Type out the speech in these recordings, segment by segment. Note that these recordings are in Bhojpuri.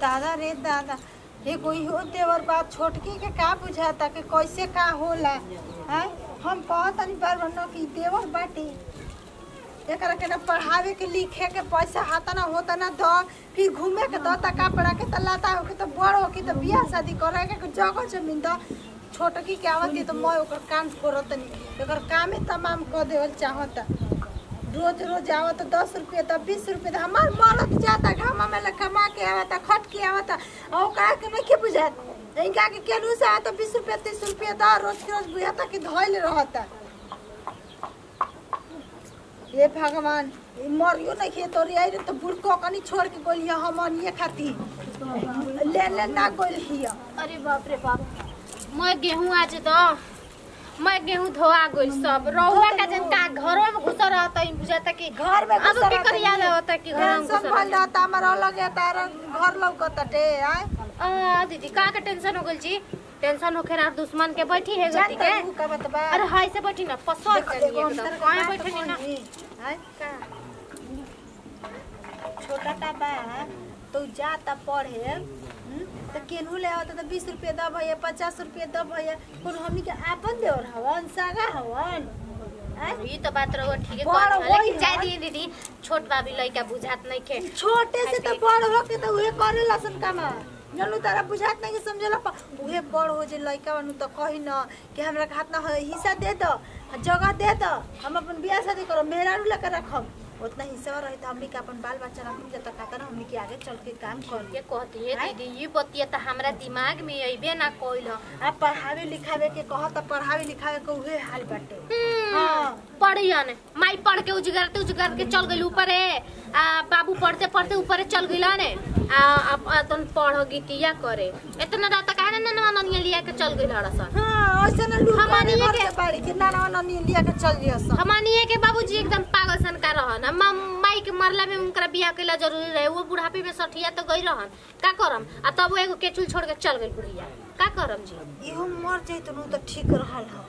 दादा रे दादा ये कोई हो देवर बात छोटकी के का बुझाता कि कैसे का होला हैं हम कहत नहीं बार बार कि देवर बाटे एकरा के ना पढ़ावे के लिखे के पैसा हाथ ना होता ना दो फिर घूमे के दो ता कपड़ा के त लाता हो के त बड़ हो के त बियाह शादी करे के जगह जमीन दो छोटकी के आवत है तो मैं ओकर कान फोड़त नहीं एकर कामे तमाम कर देवल चाहता रोज रोज आवत दस रुपये तो बीस रुपये तो हमार मरत जाता घामा में लग कमा के आवता खट के आवता और ओकरा के नहीं के बुझात इनका के केलू से आवता बीस रुपये तीस रुपये दा रोज के रोज बुझाता कि धोइल रहता ये भगवान ई मरियो नहीं खे तोरी आई रे तो बुड़को कनी छोड़ के गोलिया हम ये खाती ले ले ना गोल हिया अरे बाप रे बाप मैं गेहूं आज दो मैं गेहूं धोआ गइल सब रहुआ का जन का घरों में घुस रहता है बुझाता कि घर में अब घुसा के रहता कर याद है। होता कि घर में घुस टेंशन भइल रहता हमारा अलग है तारा घर लौकताटे आय आ दीदी का के टेंशन हो गइल जी टेंशन होखे ना दुश्मन के बैठी है गति जानता के हूँ का बतबा अरे हाय से बैठी ना पसर देखो, चली देखो, एकदम अंतर कहां का बैठे बात ना कौन है? आय? छोटा टा बा तो जाता पढ़े हम्म, तो केनहू ले आवता तो बीस रुपये दब भैया पचास रुपये दब भैया कौन हमनी के आपन देवर हवन सागा हवन आय? ई तो बात रहो ठीक है बड़ कहत हन, वही लेकिन जाय है। दी दीदी छोट बाबी लइका बुझात नहीं खे छोटे से तो बड़ हो के तो उहे करे लसन कामा जनू तारा बुझात नहीं कि समझला पा उहे बड़ हो जे लइका बनू तो कही न कि हमरा के हाथ ना हो हिस्सा दे दो जगह दे दो हम अपन बियाह शादी करो मेहरारू लेकर रखब उतना हिस्सा रही तो हमनी के अपन बाल बच्चा रखम जब तक कहता ना हमनी के आगे चल के काम कर ये कहती है आय? दीदी ये बतिया तो हमरा दिमाग में अइबे ना कोइल ह आप पढ़ावे लिखावे के कहत पढ़ावे लिखावे के उहे हाल बाटे हम्म, हाँ। पढ़ियन माई पढ़ के उजगरते उजगर के चल गइल ऊपरे आ बाबू पढ़ते पढ़ते ऊपरे चल गइल ने आ अब तन पढ़ गीतिया करे इतना रात काहे ना ननवा ननिया लिया के चल गइल हड़सन हाँ ऐसे ना लूट हमनी हमनी के- के बाड़ी के नाना नानी लिया के चल जिया सब हमनिए के बाबूजी एकदम पागल सन का रहन हम माई के मरला में उनकरा बियाह कइला जरूरी रहे वो बुढ़ापे में सठिया तो गई रहन का करम आ तब वो एगो केचुल छोड़ के चल गइल बुढ़िया का करम जी इहो मर जाई तो तो ठीक रहल ह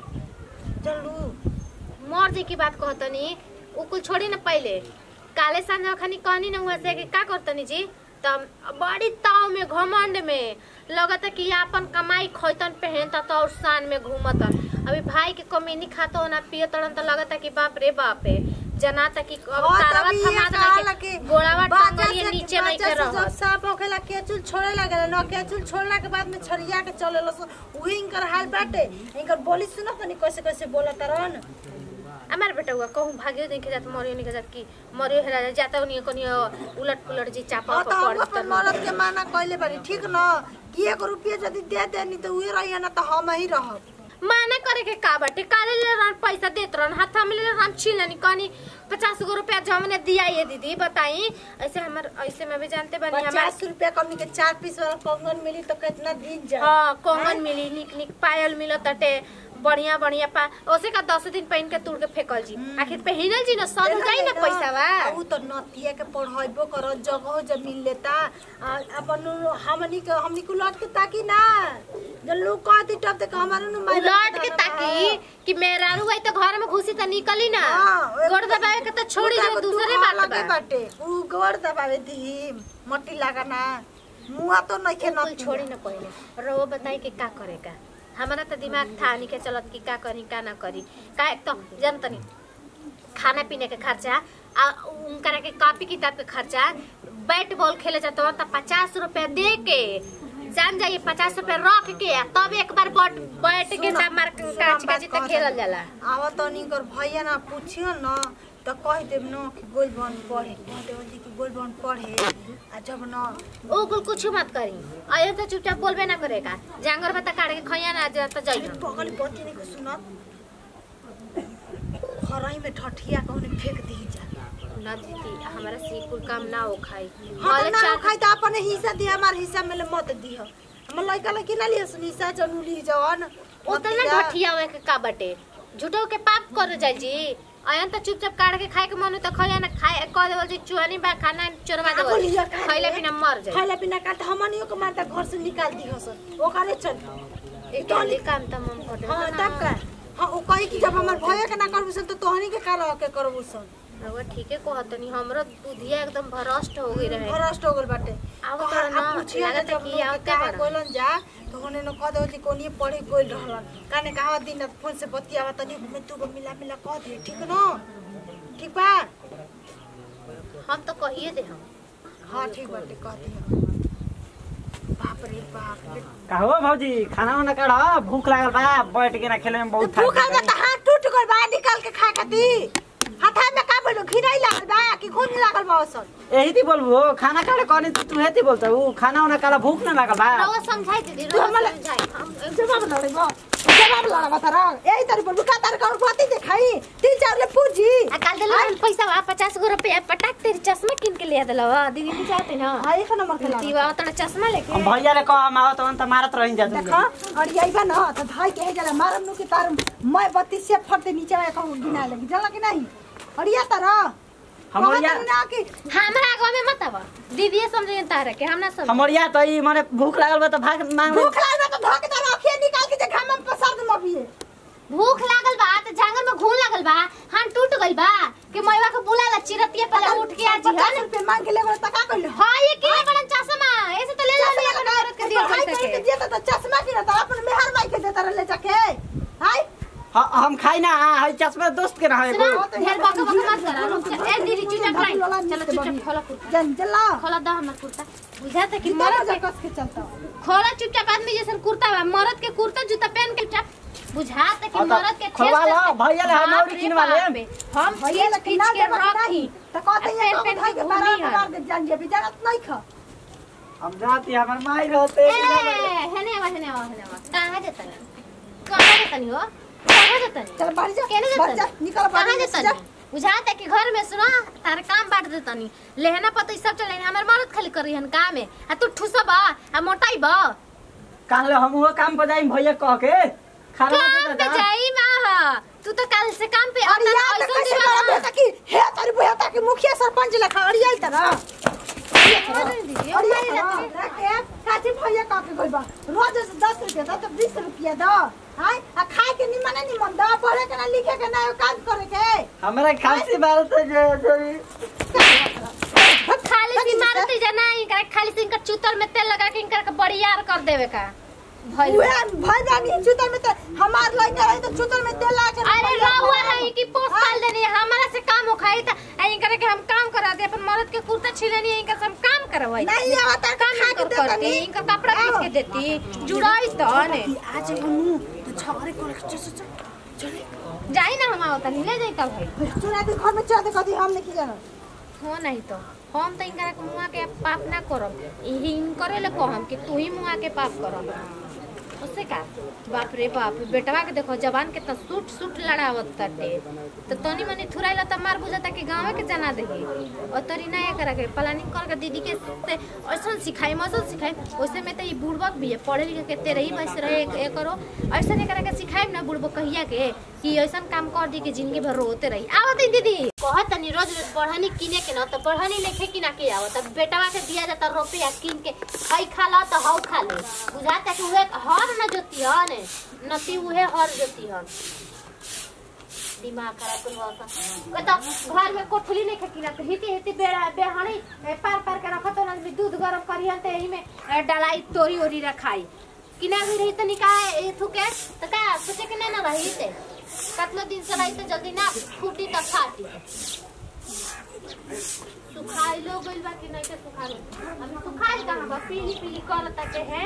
चलू मर जे की बात कहतनी उ कुल छोड़ी ना पहले काले सांझ खनी कहनी ना हुआ से कि का करतनी जी तब बड़ी ताव में घमंड में लगता कि आपन कमाई खैतन पहनता तो और शान में घूमतन अभी भाई के कमीनी खातो हो ना पियो तड़न तो लगता कि बाप रे बाप रे जनाता कि अब हाँ, तारावा तभी थमा ये दे कहला के कि गोड़ावा बाजा टांगलिए से- नीचे नहीं बाजा के से जब रहत सांप होखेला केचुल छोड़े लगेला न केचुल छोड़ला के बाद में छरिया के चले लस उही इनकर हाल बाटे इनकर बोली सुनो तनी कैसे कैसे बोलत रहन हमार बेटा हुआ कहूँ भागियो नहीं के जात मरियो नहीं के जात कि मरियो हेरा जात, जाता उन्हीं को उलट पुलट जी चापा हाँ तो पर हम अपन मरद के माना कइले बारी ठीक न कि एक रुपया यदि दे देनी तो उहे रही ना तो हम ही रहब माना करे के का बाटे काले ले रहन पैसा देत रहन हाथ में ले हम छीन लेनी कहनी पचास गो रुपया जो हमने दिया ये दीदी बताई ऐसे हमर ऐसे में भी जानते बनी हमार पचास रुपया कमी के चार पीस वाला कंगन मिली तो कितना दिन जा हाँ कंगन मिली निक निक पायल मिलो तटे बढ़िया बढ़िया पा ओसे का दस दिन पहन के तुड़ के फेकल जी आखिर पहिनल जी ना सर जाई ना पैसा बा उ तो नतिया के पढ़ाइबो कर जगह जमीन लेता आ, अपन उ- हमनी के हमनी को लौट के ताकी ना जब लोग कहती तब तक हमारे नु माई उलट के ताकी कि मेहरारू आई तो घर में घुसी तो निकली ना हाँ, गोड़ दबावे के तो छोड़ी जो दूसरे बात लगे बा बाटे उ गोड़ दबावे दी मट्टी लगाना मुआ तो नहीं के कुल छोड़ी न पहले रो बताई कि का करेगा हमारा तो दिमाग था नहीं के चलत कि का करी का ना करी का एक तो जनतनी खाना पीने के खर्चा आ उनकरा के कॉपी किताब के खर्चा बैट बॉल खेले जाते हो तो पचास रुपया दे के जान जाइए पचास रुपया रख के आ तब एक बार बट बैठ के सुनो, तब मार सुनो, काच बात काच कहत खेलल हनी। जाला आवा तो निकर भैया ना पूछियो न तो कह देब न कि गोल बन पढ़े कह देब जी कि गोल बन पढ़े आ जब न ओ कुल कुछ मत करी अयो तो चुपचाप बोलबे ना करेगा जांगर बता काट के खैया ना जा तो जाइए बगल बत्ती नहीं को सुनत खराई में ठठिया कहने फेंक दी जा ना दीदी हमारा से कुल काम ना हो खाई हाँ भले तो ना चार- खाई तो अपने हिस्सा दिया हमार हिस्सा में ले मत दिह हम लइका लइकी ना लिया सुन हिस्सा जरूर ली जवन उतना घटिया हुए के का बटे झूठो के पाप कर जाई जी अयन तो चुपचाप काट के खाए के मन हो तो खैया ना खाए कह देवल जी चुहनी बा खाना चोरवा का देवल बोलिया का खैले बिना मर जाई खाइला पिना का तो हमनियो के मारता घर से निकाल दी हसन ओकरे चल एक वाली काम त हम कर हाँ तब का हाँ वो कही कि जब हमार भैया के ना करबू सन तो तोहनी के का रह के करबू सन रउआ ठीके कहतनी हमरो बुधिया एकदम भ्रष्ट हो गई रहे भ्रष्ट हो गइल बाटे अब कहा- तो ना, अब पूछिया लागत जब कि लोग के आवते कहा बड़ा। कोइलन जा तो होने न कह दो जी कोनी पढ़े गइल रहलन काने कहा दिन रात फोन से बतियावा तनी में तू को मिला मिला कह दे ठीक न ठीक बा हम तो कहिए दे हम हाँ ठीक बाटे कह दे बाप रे बाप रे का हो भौजी खाना वाना काढ़ भूख लागल बा बैठ के ना खेले में बहुत भूख थक में तो हाथ टूट गइल बा निकाल के खा खाती हाथा में का बोलो घिनाई लागल बा कि खून लागल बा असल यही थी बोलबो खाना काढ़ कहनी तो तू हेती बोलता हूँ खाना वाना काढ़ भूख ना लागल बा रउआ समझाई दीदी तू रउआ हमला- समझाई हम जवाब लड़े बा जवाब लड़ा बता रहा यही तारी बोल का तार कर बाती देखाई तीन चार ले पूजी आ काल दिलो पैसा बा पचास गो रुपया पटाक तेरी चश्मा किन के लिया दिलो दीदी नहीं चाहते ना हां एक नंबर खेला दीवा तोड़ा चश्मा लेके हम भैया ले कह हम आवत तो मारत रही जा देखा और यही बा ना तो भाई के जला मारम नु के तार मैं बत्ती से फटते नीचे में कहूं गिना लगी जला कि नहीं और ये तारा हमरिया ना कि हमरा आगो में मत आवा दीदी समझे तारे के हम ना समझ हमरिया तो ई माने भूख लागल बा तो भाग मांग भूख लागल तो धक तार आंखें निकाल के जे घाम में पसार दे मबिए भूख लागल बा त जांगर में घून लागल बा हाथ टूट गइल बा के मैवा के बुला ला चिरतिया पहले उठ के आज पचास हन रुपए मांग के ले गए तका कइल हां ये के बड़न चश्मा ऐसे तो ले ला लिया कर औरत के दिया हाय पैसा के के दिया तो चश्मा की ना तो अपन मेहर माई के देता ले जाके हाय ह- हम खाई ना है चश्मा दोस्त के ना है सुना एगो। ढेर बक बक मत करा रुक जा ए दीदी चुपचाप रही चलो चुपचाप खोला कुर्ता जन जला खोला दा हमर कुर्ता बुझाता कि कितना मरद मजा के कस के चलता खोला चुपचाप आदमी जैसन कुर्ता बा मरद के कुर्ता जूता पहन के चुपचाप बुझाता कि हाँ तो मरद के खोलवा ठेस लो, ठेस- भैया ले हम बाप और रे किनवा ले। बाप रे, हम भैया खींच लेकिन खींच ना के देबा रखी नहीं तो कहते आ हैं पेन तो पेन भाई के के घूमी बारह हन। मार दे जान जे बिचारत नहीं खा हम जाती हमर माई रहते ए, हेने आवा हेने आवा हेने आवा कहाँ जतन कहाँ जतन हो कहाँ जतन चल बाहर जा केने बाहर जा जतन निकल बाहर कहाँ जा जतन बुझाता कि घर में सुना तारे काम बांट देतनी लेहना पतो सब चले हमर मरद खाली करी हन काम है आ तू ठुसब आ मोटाई बा काल हम वो काम पर जाई भैया कह के खाना काम पे जाई माँ तू तो कल से काम पे अरे आता यार ऐसा कैसे दीवाना। बड़ा बेटा की हे तारी बुआ ताकि मुखिया सरपंच लेखा अड़िया ही तरह दीदी, ओ अड़िया मारी रहती है। रखे काची भैया का के गइल बा रोज से 10 रुपया दो तो 20 रुपया दो हाय आ खाए के निमन निमन दो पढ़े के ना लिखे के ना काम करे के हमरा खांसी बात है जो जो खाली सी मारती जाना इनका खाली सी इनका चूतर में तेल लगा के इनका के बड़ियार कर देवे का भइल उहे भाई जानी चुतर में तो हमार लइका रही तो चुतर में तेल ला के अरे रहुआ है कि पोस पाल देनी है, हमारा से काम उखाई त इनका के हम काम करा दे अपन मर्द के कुर्ता छिलेनी है, इनका से हम काम करवाई नहीं आवता काम खा के कर देता करती नहीं इनका कपड़ा खींच के देती जुड़ाई तो ने आज हनु तो छगरे को चल चल चल जाई ना हम आवता नहीं ले जाई का भाई चुरा के घर में चढ़ दे कदी हम नहीं जाना हो नहीं तो हम तो इनका के मुआ के पाप ना करब यही इनकरे ले कहम कि तू ही मुआ के पाप करब उससे का बाप रे बाप बेटवा के देखो जवान के तो सूट सूट लड़ावत ताटे तो तनी मनी थुराइला त मार बुझाता कि गांव के जना देही और तरी ना करा के प्लानिंग कर के दीदी के से ऐसा सिखाई मसल सिखाई वैसे में तो ये बुड़बक भी है पढ़े लिखे के तेरे ही वैसे रहे एक, एक करो ऐसा नहीं करा के सिखाई ना बुड़बक कहिया के कि ऐसा काम कर दी कि जिंदगी भर रोते रही आवत है दीदी कहत तनी रोज रोज पढ़नी किने के न तो पढ़नी लेखे कि ना के आवत अब बेटवा के दिया जाता रुपया किन के हई खा ला तो हौ खा ले बुझाता कि उहे हर न जोती हन नती उहे हर जोती हन दिमाग खराब कर होता तो घर में कोठली नहीं खकी ना तो हिती हिती बेड़ा बेहणी ए, पार पार के रखत ना आदमी दूध गरम करी हन ते एही में ए, डलाई तोरी ओरी रखाई कि ना भी रही तो निकाय ए थुके तो का सोचे कि नहीं ना रही ते कतलो दिन से रही तो जल्दी ना फूटी तो फाटी सुखाई लो गइल बा कि नहीं के सुखा अभी सुखाई कहाँ बा पीली पीली करता के है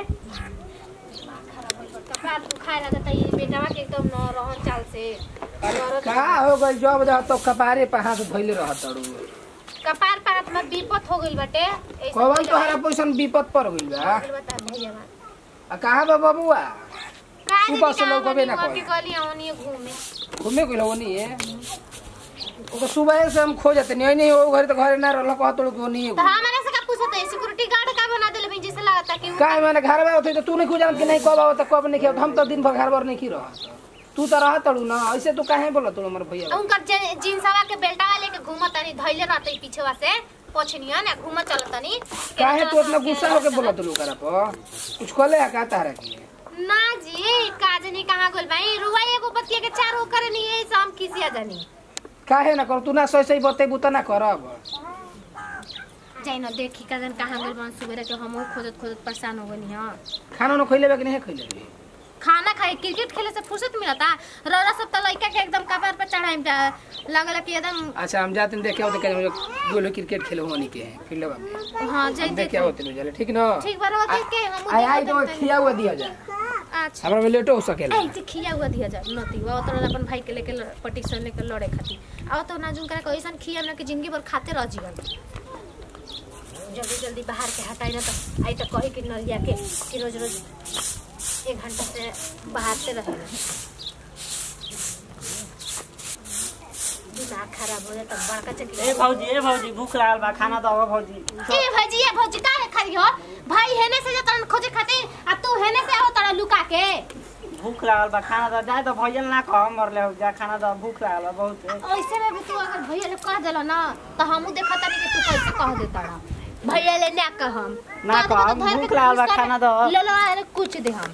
कपार सुखाए लगता ये बेटवा के एकदम न रहन चाल से औरत- का हो गई जब जा तो कपारे पे हाथ धइले रहत अड़ू कपार पर में विपत हो गइल बाटे ऐसे कौन कोई तोहरा पोषण विपद पर गइल बा गइल बता भैया आ कहाँ बा बबुआ का सुबह से लौकबे ना कभी करी। गली आवनी घूमे घूमे गइल ओनी है ओके सुबह से हम खोजत नहीं नहीं वो घर तो घरे ना रहल कह तो ओनी तो हमारे से का पूछत है सिक्योरिटी गार्ड का बना देले भाई जैसे लगता कि का मैंने घर में होते तो तू नहीं खोजत कि नहीं कब आवत कब नहीं खेत हम तो दिन भर घर भर नहीं की रह तू तो रह तड़ू ना ऐसे तू काहे बोला तू हमर भैया उनकर जे- जींसवा के बेल्टा लेके घूमत तनी धइले रहते पीछेवा से पोछनिया ना घूमत चलत तनी काहे तू इतना गुस्सा होके बोला तू करा पर कुछ कहले है का तारा की ना जी काजनी कहाँ गोल भाई रुआ एगो बतिया के चार हो करे नहीं है हम किसिया जानी काहे ना कर तू ना सही सही बतेबू त ना करब जाई न देखी का जन कहाँ गइल बन सुबेरे के हमहू खोजत खोजत परेशान हो गनी हां खाना ना खइले बा कि नहीं खइले बे? खाना खाए क्रिकेट खेले से फुर्सत मिलता रौरा सब त लइका के एकदम कपार पे चढ़ाइम जा लगल कि एकदम अच्छा हम जाते हैं देखे होते कहीं दो लोग क्रिकेट खेले होनी के हैं फील्डवा में हां जाई देखे देख होते लोग चले ठीक ना ठीक बार देख के हमहू आई आई तो देखत खिया हुआ दिया जा अच्छा हमरा में लेटो हो सकेला ऐ जे खिया हुआ दिया जा नती वो तो अपन भाई के लेके पटिशन लेके लड़े खातिर आओ तो नाजुन करा कोई ऐसा खिया ना कि जिंदगी भर खाते रह जीवन जल्दी जल्दी बाहर के हटाई ना तो आई तो कही कि नलिया के कि रोज रोज एक घंटा से बाहर से रहे दिमाग खराब हो जाता बड़का चक्की ए भौजी ए भौजी भूख लागल बा खाना दो भौजी ए भजी ए भजी का खरी हो भाई हेने से जतन खोजे खातिर आ तू हेने से आओ तड़ा लुका के भूख लागल बा खाना दो जाए तो भैया ना कह मरले हो जा खाना दो भूख लागल बा बहुत ऐसे में भी तू अगर भैया ले कह देला ना तो हमहू देखा तानी कि तू कैसे कह देता ना भैया ले ना कहम ना कहम, भूख लागल बा, खाना दो। ले लो अरे कुछ दे हम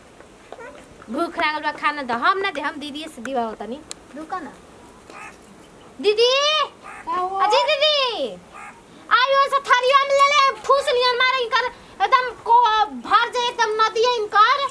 भूख लागल बा खाना दो हम ना दे हम दीदी से दीवा होता नहीं रुका ना दीदी अजी दीदी आयो ऐसा थरिया में ले ले फूस लियन मारे इनकर एकदम को भर जाए एकदम नदी है इनकर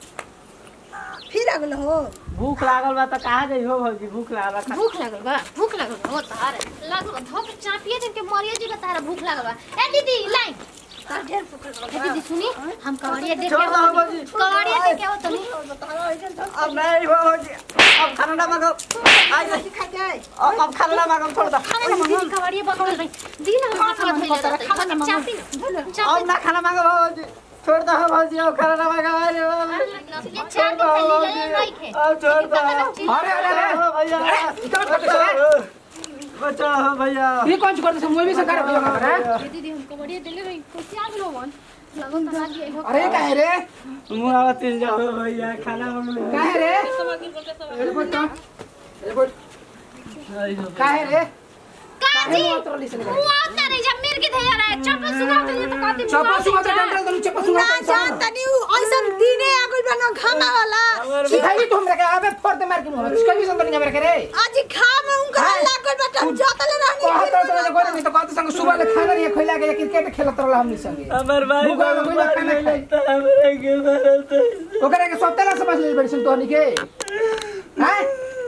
फिर अगल हो भूख लागल बा तो कहाँ जाइ हो भौजी भूख लागल बा खा- भूख लागल बा भूख लागल बा हो तार लागल बा धोप चापिए दिन के मरिया जी बता रहा भूख लागल बा ए दीदी लाइन तार ढेर भूख लागल बा। ए दीदी सुनी हम कवड़िया देख के छोड़ दो हो बाबूजी। कवड़िया देख के हो तनी अब नहीं हो भौजी अब खाना ना मांगो आई नहीं खा जाए अब अब खाना ना मांगो छोड़ दो खाना ना दीदी कवड़िया बंद कर रही दीदी ना हम हाथ में धइले रहते खाना ना चापी ना अब चापी ना खाना मांगो भौजी छोड़ दो भौजी अब खाना ना मांगो अरे ये चापी खाली ले नहीं खे अब छोड़ दो अरे अरे अरे हो भैया इतना छोटे छोटे बचाओ हो भैया ये कौन सी करते से मुझे भी सरकार भैया का है ए दीदी हम कवड़िया देले रही कैसे आ गेलो मन लगन तो लागी हो अरे काहे रे मुंह आवा तिल जाओ भैया खाना मांगो काहे रे अरे बोल तो अरे बोल काहे रे काजी मुंह उतरली से मुंह आता नहीं जब मेरे के धैया रहा चप्पल सुना के तो कहती चप्पल सुबह तो डंडल तो चप्पल सुबह ना जान तनी ऐसन दिने आगुल बनो घामा वाला सिखाई भी तुम रे अबे फोड़ दे मार के मुंह इसका भी संबंध नहीं मेरे रे आज खा में उनका लागल बट हम जातले कहत तो रहनी तो कोई नहीं तो कहत संग सुबह ले खाना नहीं खइला के क्रिकेट खेलत रहला हमनी संगे हमर भाई भूख लागल, कोई ना खाना खाए। लगता हमरे के मारत ओकरे के सप्ताह समझ ले बड़ी सुन तोहनी के हैं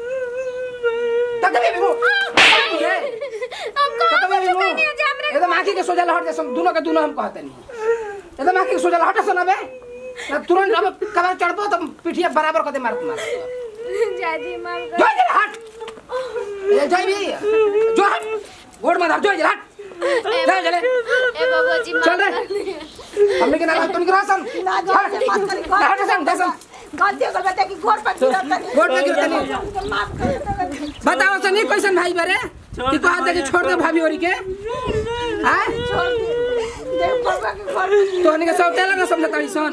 तक भी मुंह हम तक कहां भी मुंह नहीं जाम रे एकदम आंखी के सोजा हट जा दोनों के दोनों हम कहते नहीं एकदम आंखी के सोजा हट सुना बे ना तुरंत अब कबार चढ़बो तो पिठिया बराबर कदे मारत मार जाजी मार जो इधर हट ए जय भी जो हट गोड़ में धर जो इधर हट चल चले ए बाबू जी चल रे हमने के ना तुम के रासन ना जान से मत करी ना हट सन दसन गलती हो गई बेटा की गोड़ पर गिरत तनी गोड़ पे गिरत तनी। माफ कर दे बताओ सनी कैसन भाई बरे कि कहत है कि छोड़ दे भाभी होरी के हां देव बाबा के गोड़ तोहनी के सब तेला ना समझताड़ी सन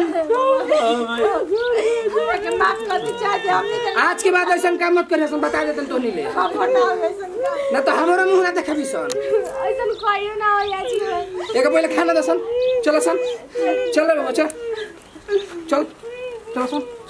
के माफ कर दे चाहे दे हमनी के आज के बाद ऐसा काम मत करिए सन बता देतन तोहनी ले खबर ना हो ऐसन का ना तो हमारा मुंह ना देखबी सन ऐसन कहियो ना हो याजी एक पहले खाना दसन चलो सन चलो बाबा चल चल चलो सन